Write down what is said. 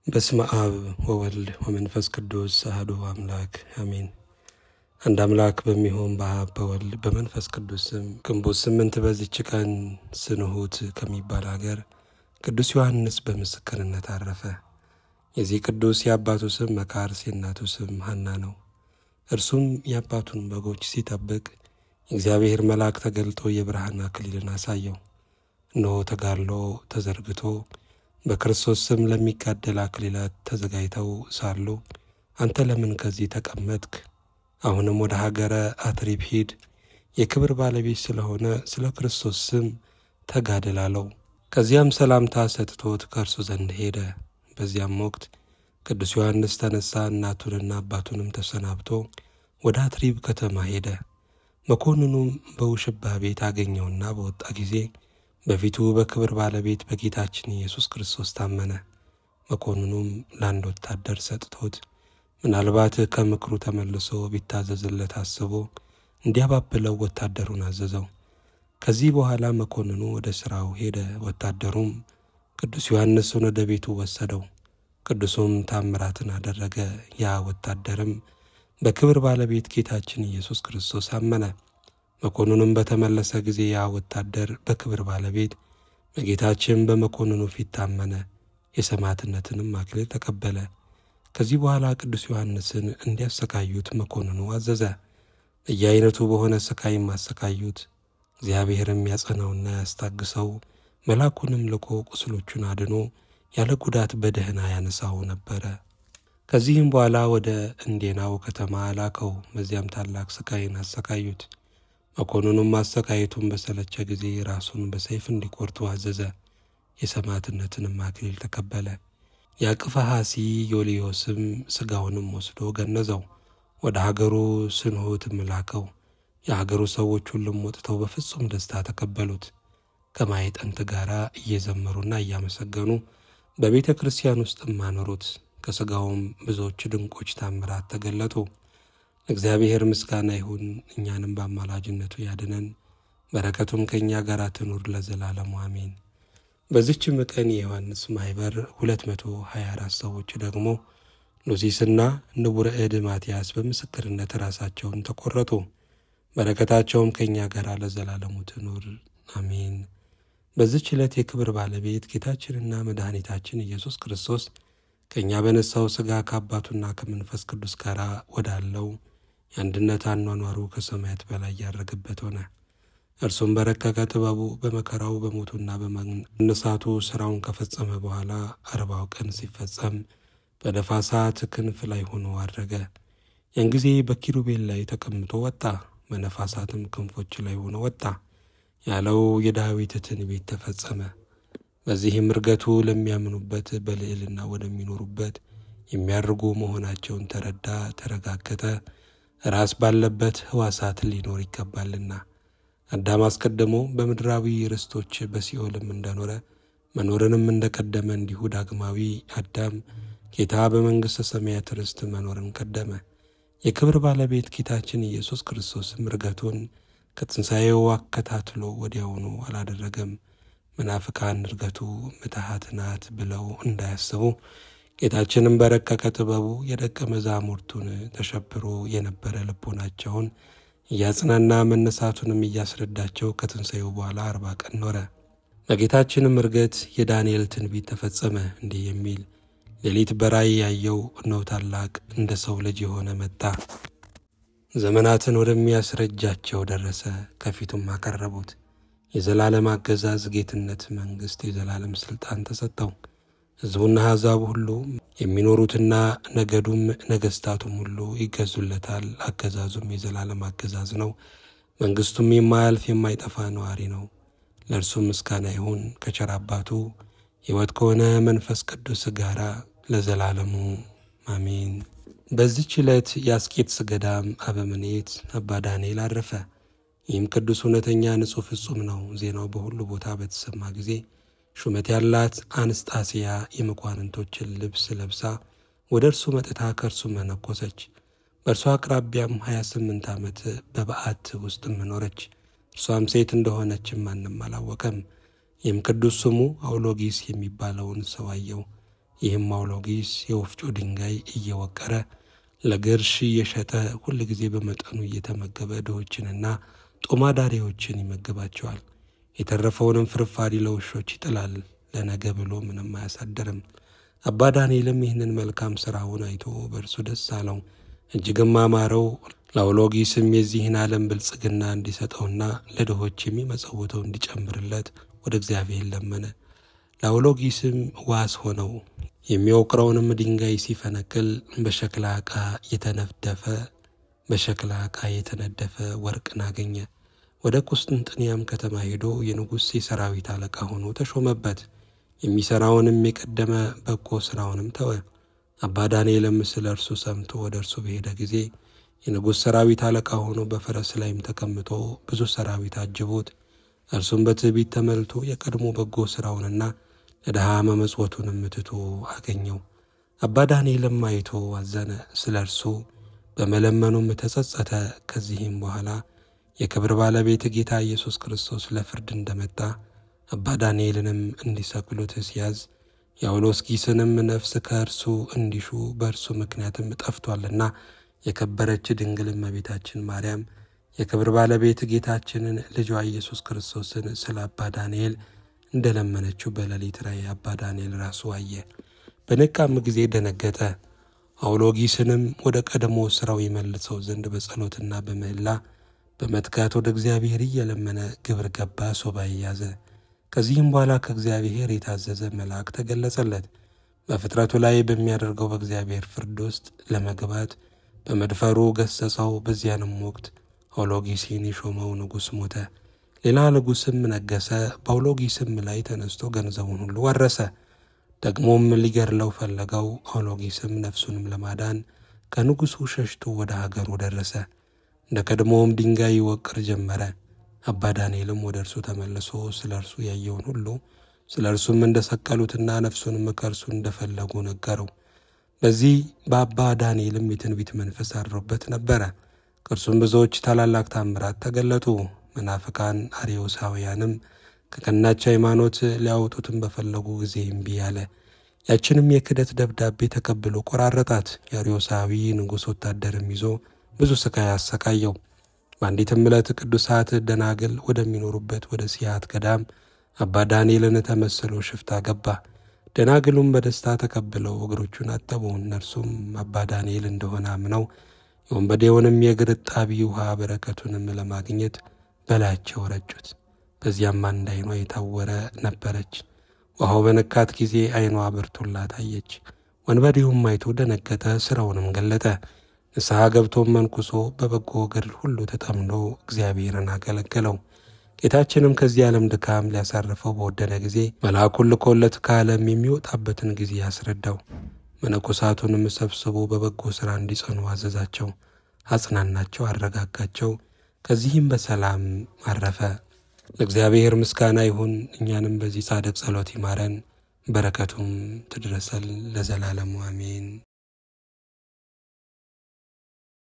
በስመ አብ ወወልድ ወመንፈስ ቅዱስ አሐዱ አምላክ አሜን። አንድ አምላክ በሚሆን በአብ በወልድ በመንፈስ ቅዱስ ስም ግንቦት ስምንት በዚች ቀን ስንሁት ከሚባል አገር ቅዱስ ዮሐንስ በምስክርነት አረፈ። የዚህ ቅዱስ የአባቱ ስም መካርስ የእናቱ ስም ሐና ነው። እርሱም የአባቱን በጎች ሲጠብቅ የእግዚአብሔር መልአክ ተገልጦ የብርሃን አክሊልን አሳየው። እነሆ ተጋድሎ ተዘርግቶ በክርስቶስ ስም ለሚጋደል አክሊላት ተዘጋጅተው ሳሉ አንተ ለምን ከዚህ ተቀመጥክ? አሁንም ወደ ሀገረ አትሪብ ሂድ፣ የክብር ባለቤት ስለሆነ ስለ ክርስቶስ ስም ተጋደል አለው። ከዚያም ሰላምታ ሰጥቶት ከእርሱ ዘንድ ሄደ። በዚያም ወቅት ቅዱስ ዮሐንስ ተነሳ፣ እናቱንና አባቱንም ተሰናብቶ ወደ አትሪብ ከተማ ሄደ። መኮንኑም በውሽባ ቤት አገኘውና በወጣ ጊዜ በፊቱ በክብር ባለቤት በጌታችን ኢየሱስ ክርስቶስ ታመነ። መኮንኑም ለአንድ ወታደር ሰጥቶት ምናልባት ከምክሩ ተመልሶ ቢታዘዝለት አስቦ እንዲያባብለው ወታደሩን አዘዘው። ከዚህ በኋላ መኮንኑ ወደ ሥራው ሄደ። ወታደሩም ቅዱስ ዮሐንስን ወደ ቤቱ ወሰደው። ቅዱሱም ታምራትን አደረገ። ያ ወታደርም በክብር ባለቤት ጌታችን ኢየሱስ ክርስቶስ አመነ። መኮንኑም በተመለሰ ጊዜ ያ ወታደር በክብር ባለቤት በጌታችን በመኮንኑ ፊት ታመነ። የሰማዕትነትንም አክሊል ተቀበለ። ከዚህ በኋላ ቅዱስ ዮሐንስን እንዲያሰቃዩት መኮንኑ አዘዘ። በየአይነቱ በሆነ ስቃይም አሰቃዩት። እግዚአብሔርም ያጸናውና ያስታግሰው፣ መልአኩንም ልኮ ቁስሎቹን አድኖ ያለ ጉዳት በደህና ያነሳው ነበረ። ከዚህም በኋላ ወደ እንዴናው ከተማ ላከው። በዚያም ታላቅ ስቃይን አሰቃዩት። መኮንኑም አሰቃየቱን በሰለቸ ጊዜ ራሱን በሰይፍ እንዲቆርጡ አዘዘ። የሰማዕትነትንም አክሊል ተቀበለ። የአቅፈሐሲ ዮልዮስም ሥጋውንም ወስዶ ገነዘው፣ ወደ ሀገሩ ስንሆትም ላከው። የሀገሩ ሰዎች ሁሉም ወጥተው በፍጹም ደስታ ተቀበሉት። ከማዕጠንት ጋር እየዘመሩና እያመሰገኑ በቤተ ክርስቲያን ውስጥም አኖሩት። ከሥጋውም ብዙዎች ድንቆች ታምራት ተገለጡ። ለእግዚአብሔር ምስጋና ይሁን፣ እኛንም በአማላጅነቱ ያድነን፣ በረከቱም ከእኛ ጋር ትኑር ለዘላለሙ አሜን። በዚችም ቀን የዮሐንስ ማኅበር 224 ሰዎች ደግሞ ሉሲስና ንቡረ እድ ማትያስ በምስክርነት ራሳቸውን ተቆረጡ። በረከታቸውም ከእኛ ጋር ለዘላለሙ ትኑር አሜን። በዚች ዕለት የክብር ባለቤት ጌታችንና መድኃኒታችን ኢየሱስ ክርስቶስ ከእኛ በነሳው ሥጋ ከአባቱና ከመንፈስ ቅዱስ ጋር ወዳለው የአንድነት አኗኗሩ ከሰማያት በላይ ያረገበት ሆነ። እርሱም በረቀቀ ጥበቡ በመከራው በሞቱና በመነሳቱ ሥራውን ከፈጸመ በኋላ አርባው ቀን ሲፈጸም በነፋሳት ክንፍ ላይ ሆኖ አድረገ። ያን ጊዜ በኪሩቤል ላይ ተቀምጦ ወጣ፣ በነፋሳትም ክንፎች ላይ ሆኖ ወጣ ያለው የዳዊት ትንቢት ተፈጸመ። በዚህም እርገቱ ለሚያምኑበት በልዕልና ወደሚኖሩበት የሚያርጉ መሆናቸውን ተረዳ፣ ተረጋገጠ። ራስ ባለበት ሕዋሳት ሊኖር ይገባልና አዳም አስቀድሞ በምድራዊ ርስቶች በሲኦልም እንደኖረ መኖርንም እንደቀደመ እንዲሁ ዳግማዊ አዳም ጌታ በመንግሥተ ሰማያት ርስት መኖርን ቀደመ። የክብር ባለቤት ጌታችን ኢየሱስ ክርስቶስም እርገቱን ከትንሣኤው አከታትሎ ወዲያውኑ አላደረገም። መናፍቃን እርገቱ ምትሃት ናት ብለው እንዳያስቡ ጌታችንም በረቀቀ ጥበቡ የደቀ መዛሙርቱን ተሸብሮ የነበረ ልቦናቸውን እያጽናና መነሳቱንም እያስረዳቸው ከትንሣኤው በኋላ አርባ ቀን ኖረ። በጌታችንም እርገት የዳንኤል ትንቢት ተፈጸመ እንዲህ የሚል ሌሊት በራእይ ያየው እነሆ ታላቅ እንደ ሰው ልጅ የሆነ መጣ፣ ዘመናትን ወደሚያስረጃቸው ደረሰ። ከፊቱም አቀረቡት። የዘላለም አገዛዝ፣ ጌትነት፣ መንግሥት፣ የዘላለም ሥልጣን ተሰጠው። ሕዝቡና አሕዛቡ ሁሉ የሚኖሩትና ነገዱም ነገሥታቱም ሁሉ ይገዙለታል። አገዛዙም የዘላለም አገዛዝ ነው። መንግሥቱም የማያልፍ የማይጠፋ ነዋሪ ነው። ለእርሱም ምስጋና ይሁን ከቸር አባቱ ሕይወት ከሆነ መንፈስ ቅዱስ ጋራ ለዘላለሙ አሜን። በዚች ዕለት የአስቄጥስ ገዳም አበምኔት አባ ዳንኤል አረፈ። ይህም ቅዱስ እውነተኛ ንጹሕ ፍጹም ነው። ዜናው በሁሉ ቦታ በተሰማ ጊዜ ሹመት ያላት አንስጣስያ የመኳንንቶችን ልብስ ለብሳ ወደ እርሱ መጥታ ከእርሱ መነኮሰች። በእርሷ አቅራቢያም 28 ዓመት በበዓት ውስጥ መኖረች። እርሷም ሴት እንደሆነችም ማንም አላወቀም። ይህም ቅዱስ ስሙ አውሎጊስ የሚባለውን ሰው አየው። ይህም አውሎጊስ የወፍጮ ድንጋይ እየወቀረ ለግርሽ እየሸጠ ሁል ጊዜ በመጠኑ እየተመገበ ድሆችንና ጦማዳሪዎችን ይመግባቸዋል። የተረፈውንም ፍርፋሪ ለውሾች ይጥላል። ለነገ ብሎ ምንም አያሳድርም። አባ ዳንኤልም ይህንን መልካም ሥራውን አይቶ በእርሱ ደስ አለው፣ እጅግም አማረው። ለአውሎጊስም የዚህን ዓለም ብልጽግና እንዲሰጠውና ለድሆች የሚመጸውተው እንዲጨምርለት ወደ እግዚአብሔር ለመነ። ለአውሎጊስም ዋስ ሆነው። የሚወቅረውንም ድንጋይ ሲፈነቅል በሸክላ ዕቃ የተነደፈ በሸክላ ዕቃ የተነደፈ ወርቅን አገኘ። ወደ ቁስጥንጥንያም ከተማ ሄዶ የንጉሥ የሰራዊት አለቃ ሆኖ ተሾመበት። የሚሠራውንም የቀደመ በጎ ሥራውንም ተወ። አባ ዳንኤልም ስለ እርሱ ሰምቶ ወደ እርሱ በሄደ ጊዜ የንጉሥ ሰራዊት አለቃ ሆኖ በፈረስ ላይም ተቀምጦ ብዙ ሰራዊት አጅቦት፣ እርሱም በትዕቢት ተመልቶ የቀድሞ በጎ ሥራውንና ለድሃ መመጽወቱንም ትቶ አገኘው። አባ ዳንኤልም አይቶ አዘነ፣ ስለ እርሱ በመለመኑም ተጸጸተ። ከዚህም በኋላ የክብር ባለቤት ጌታ ኢየሱስ ክርስቶስ ለፍርድ እንደመጣ አባ ዳንኤልንም እንዲሰቅሉት ሲያዝ የአውሎጊስንም ነፍስ ከእርሱ እንዲሹ በእርሱ ምክንያትም ጠፍቷልና የከበረች ድንግል እመቤታችን ማርያም የክብር ባለቤት ጌታችንን ልጇ ኢየሱስ ክርስቶስን ስለ አባ ዳንኤል እንደለመነችው በሌሊት ራእይ አባ ዳንኤል ራሱ አየ። በነቃም ጊዜ ደነገጠ። አውሎጊስንም ወደ ቀድሞ ሥራው ይመልሰው ዘንድ በጸሎትና በምህላ በመትጋት ወደ እግዚአብሔር እየለመነ ግብር ገባ፣ ሱባኤ ያዘ። ከዚህም በኋላ ከእግዚአብሔር የታዘዘ መልአክ ተገለጸለት። በፍጥረቱ ላይ በሚያደርገው በእግዚአብሔር ፍርድ ውስጥ ለመግባት በመድፈሩ ገሰጸው። በዚያንም ወቅት አውሎጊስን የሾመው ንጉሥ ሞተ። ሌላ ንጉሥም ነገሰ። በአውሎጊስም ላይ ተነስቶ ገንዘቡን ሁሉ ወረሰ። ደግሞም ሊገድለው ፈለገው። አውሎጊስም ነፍሱንም ለማዳን ከንጉሡ ሸሽቶ ወደ ሀገሩ ደረሰ። እንደ ቀድሞውም ድንጋይ ይወቅር ጀመረ። አባ ዳንኤልም ወደ እርሱ ተመልሶ ስለ እርሱ ያየውን ሁሉ ስለ እርሱም እንደሰቀሉትና ነፍሱንም ከእርሱ እንደፈለጉ ነገረው። በዚህ በአባ ዳንኤልም የትንቢት መንፈስ አድሮበት ነበረ። ከእርሱም ብዙዎች ታላላቅ ታምራት ተገለጡ። መናፍቃን አርዮሳውያንም ከቀናች ሃይማኖት ሊያወጡትም በፈለጉ ጊዜ እምቢ አለ። ያችንም የክደት ደብዳቤ ተቀብሎ ቆራረጣት። የአርዮሳዊ ንጉሥ ወታደርም ይዞ ብዙ ስቃይ አሰቃየው። በአንዲትም ዕለት ቅዱሳት ደናግል ወደሚኖሩበት ወደ ሲያት ገዳም አባ ዳንኤልን ተመስሎ ሽፍታ ገባ። ደናግሉም በደስታ ተቀብለው እግሮቹን አጠቡ። እነርሱም አባ ዳንኤል እንደሆነ አምነው የወንበዴውንም የእግር እጣቢ ውሃ በረከቱንም ለማግኘት በላያቸው ረጩት። በዚያም አንድ ዓይኗ የታወረ ነበረች። ውሃው በነካት ጊዜ ዓይኗ በርቶላት አየች። ወንበዴውም አይቶ ደነገጠ፣ ሥራውንም ገለጠ። ንስሐ ገብቶም መንኩሶ በበጎ ገድል ሁሉ ተጠምዶ እግዚአብሔርን አገለገለው። ጌታችንም ከዚህ ዓለም ድካም ሊያሳርፈው በወደደ ጊዜ መልአኩን ልኮለት ከዓለም የሚወጣበትን ጊዜ ያስረዳው። መነኮሳቱንም ሰብስቦ በበጎ ሥራ እንዲጸኑ አዘዛቸው፣ አጽናናቸው፣ አረጋጋቸው። ከዚህም በሰላም አረፈ። ለእግዚአብሔር ምስጋና ይሁን። እኛንም በዚህ ጻድቅ ጸሎት ይማረን፣ በረከቱም ትድረሰል ለዘላለሙ አሜን።